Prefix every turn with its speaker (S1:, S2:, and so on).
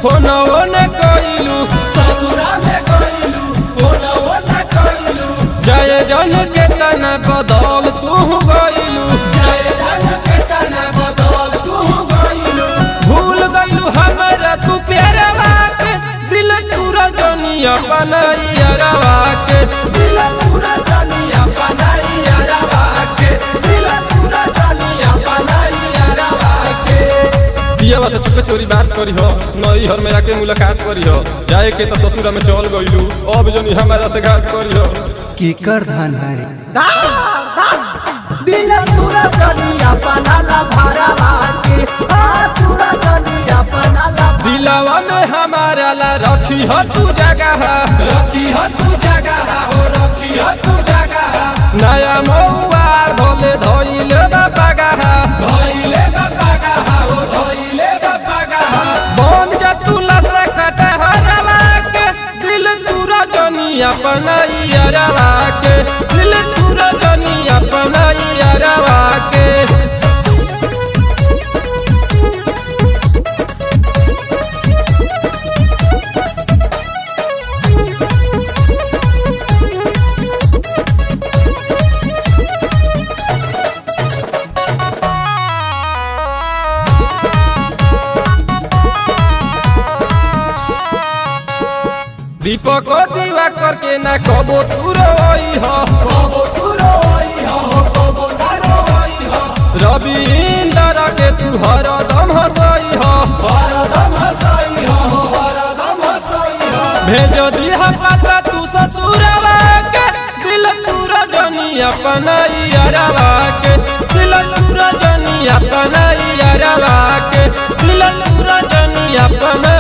S1: phone न कइलू
S2: ससुरा में गइलू फोना ओना कइलू
S1: जय जन के तना बदल तू गइलू
S2: जय जन के तना बदल तू गइलू
S1: भूल गइलू हमरा तू प्यारवा के दिल तूरा जनी अपन यारवा के
S2: दिल पूरा दुनिया बनाई अरवा के दिल पूरा दुनिया बनाई अरवा के
S1: दियावा से चुपे चोरी बात करी हो नई हर में आके मुलाकात करी हो जाए के तो ससुरा में चल गइलू अब जनी हमारा से घात करी हो
S3: केकर धन है
S2: दिल पूरा दुनिया बनाला भरवा के आ पूरा दुनिया बनाला
S1: दिलावा में हमारा ला रखी हो तू जगह
S2: रखी हो तू जगह हो रखी हो तू जगह
S1: नया मौआ भोले धोइल बागह
S2: धोइले बाबा गहा हो धोइले बाबा गहा
S1: बन जा तू लसा कट हरवा के दिल तूरा जनी अपन यारवा के दिल तूरा जनी अपन यारवा के दीपक दीवा करके ना कबो तू रोई हो
S2: कबो तू रोई हो कबो ना रोई हो
S1: रवि इंदर के तू हरदम हंसई हो
S2: हरदम हंसाई हो हरदम हंसाई हो
S1: भेज दिया पता तू ससुरवा के दिल तूरा जनी अपन यारवा के दिल तूरा जनी अपन यारवा के दिल तूरा जनी अपन